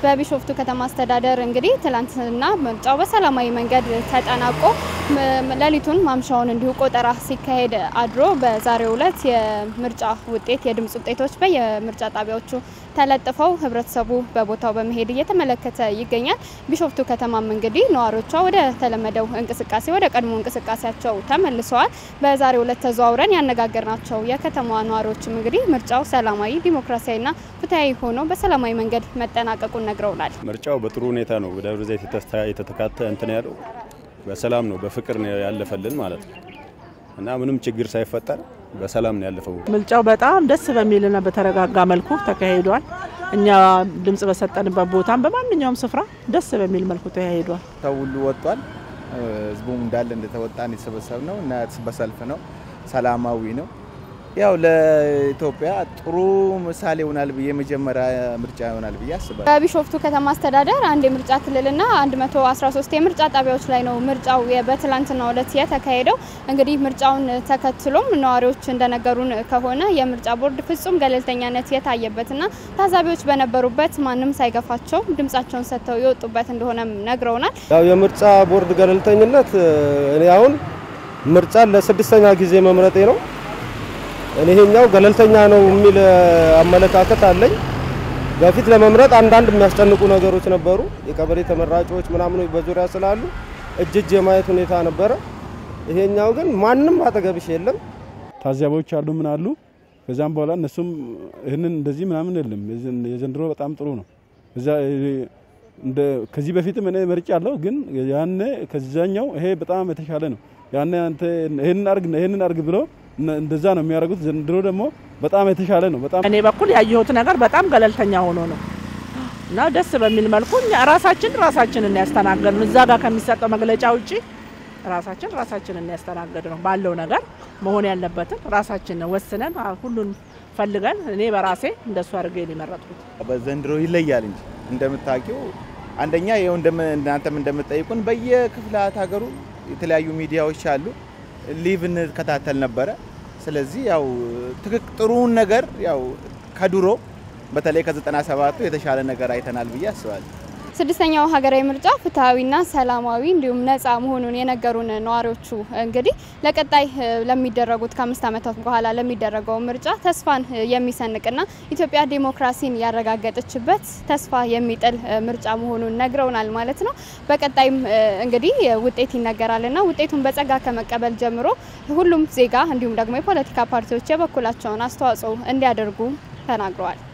በቢሾፍቱ ከተማ አስተዳደር እንግዲህ ትላንትና ምርጫው በሰላማዊ መንገድ ተጠናቆ ሌሊቱን ማምሻውን እንዲሁ ቆጠራ ሲካሄድ አድሮ በዛሬው ዕለት የምርጫ ውጤት የድምጽ ውጤቶች በየምርጫ ጣቢያዎቹ ተለጥፈው ህብረተሰቡ በቦታው በመሄድ እየተመለከተ ይገኛል። ቢሾፍቱ ከተማም እንግዲህ ነዋሪዎቿ ወደ ተለመደው እንቅስቃሴ ወደ ቀድሞ እንቅስቃሴያቸው ተመልሰዋል። በዛሬው ዕለት ተዘዋውረን ያነጋገርናቸው የከተማዋ ነዋሪዎችም እንግዲህ ምርጫው ሰላማዊ፣ ዲሞክራሲያዊና ፍትሐዊ ሆኖ በሰላማዊ መንገድ መጠናቀቁን ነግረውናል። ምርጫው በጥሩ ሁኔታ ነው በደብረ ዘይት የተተካተ እንትን ያለው በሰላም ነው በፍቅር ነው ያለፈልን ማለት ነው እና ምንም ችግር ሳይፈጠር በሰላም ነው ያለፈው። ምርጫው በጣም ደስ በሚልና በተረጋጋ መልኩ ተካሂዷል። እኛ ድምጽ በሰጠንበት ቦታም በማንኛውም ስፍራ ደስ በሚል መልኩ ተካሂዷል። ሰው ሁሉ ወጥቷል። ህዝቡም እንዳለ እንደተወጣን የተሰበሰብ ነው እና በሰልፍ ነው፣ ሰላማዊ ነው። ያው ለኢትዮጵያ ጥሩ ምሳሌ ይሆናል ብዬ የመጀመሪያ ምርጫ ይሆናል ብዬ አስባለሁ። በቢሾፍቱ ከተማ አስተዳደር አንድ የምርጫ ክልልና 113 የምርጫ ጣቢያዎች ላይ ነው ምርጫው በትላንትናው ዕለት የተካሄደው። እንግዲህ ምርጫውን ተከትሎም ነዋሪዎች እንደነገሩን ከሆነ የምርጫ ቦርድ ፍጹም ገለልተኛነት የታየበትና ታዛቢዎች በነበሩበት ማንም ሳይገፋቸው ድምጻቸውን ሰጥተው የወጡበት እንደሆነም ነግረውናል። ያው የምርጫ ቦርድ ገለልተኝነት እኔ አሁን ምርጫን ለስድስተኛ ጊዜ መምረጤ ነው እኔ ይሄኛው ገለልተኛ ነው የሚል አመለካከት አለኝ። በፊት ለመምረጥ አንዳንድ የሚያስጨንቁ ነገሮች ነበሩ። የቀበሌ ተመራጮች ምናምኖች በዙሪያ ስላሉ እጅ እጅ የማየት ሁኔታ ነበረ። ይሄኛው ግን ማንም አጠገብሽ የለም። ታዛቢዎች አሉ ምን አሉ። ከዛም በኋላ እነሱም ይህንን እንደዚህ ምናምን የለም። የዘንድሮ በጣም ጥሩ ነው። ከዚህ በፊትም እኔ መርጫ አለሁ፣ ግን ያኔ ከዛኛው ይሄ በጣም የተሻለ ነው። ያኔ አንተ ይሄንን አርግ ይሄንን አርግ ብሎ እንደዛ ነው የሚያደርጉት። ዘንድሮ ደግሞ በጣም የተሻለ ነው። በጣም እኔ በኩል ያየሁት ነገር በጣም ገለልተኛ ሆኖ ነው እና ደስ በሚል መልኩ ራሳችን ራሳችንን ያስተናገድ ነው። እዛ ጋር ከሚሰጠው መግለጫ ውጪ ራሳችን ራሳችንን ያስተናገድ ነው። ባለው ነገር መሆን ያለበትን ራሳችን ወስነን ሁሉን ፈልገን እኔ በራሴ እንደሱ አድርጌ የመረጥኩት። በዘንድሮ ይለያል እንጂ እንደምታውቂው አንደኛ ይኸው እናንተም እንደምትጠይቁን በየክፍላት ሀገሩ የተለያዩ ሚዲያዎች አሉ ሊቭ እንከታተል ነበረ። ስለዚህ ያው ትክክ ጥሩን ነገር ያው ከድሮ በተለይ ከዘጠና ሰባቱ የተሻለ ነገር አይተናል ብዬ አስባለሁ። ስድስተኛው ሀገራዊ ምርጫ ፍትሐዊና ሰላማዊ እንዲሁም ነጻ መሆኑን የነገሩን ነዋሪዎቹ እንግዲህ ለቀጣይ ለሚደረጉት ከአምስት ዓመታት በኋላ ለሚደረገው ምርጫ ተስፋን የሚሰንቅና ኢትዮጵያ ዴሞክራሲን ያረጋገጠችበት ተስፋ የሚጥል ምርጫ መሆኑን ነግረውናል ማለት ነው። በቀጣይም እንግዲህ ውጤት ይነገራልና ውጤቱን በጸጋ ከመቀበል ጀምሮ ሁሉም ዜጋ እንዲሁም ደግሞ የፖለቲካ ፓርቲዎች የበኩላቸውን አስተዋጽኦ እንዲያደርጉ ተናግረዋል።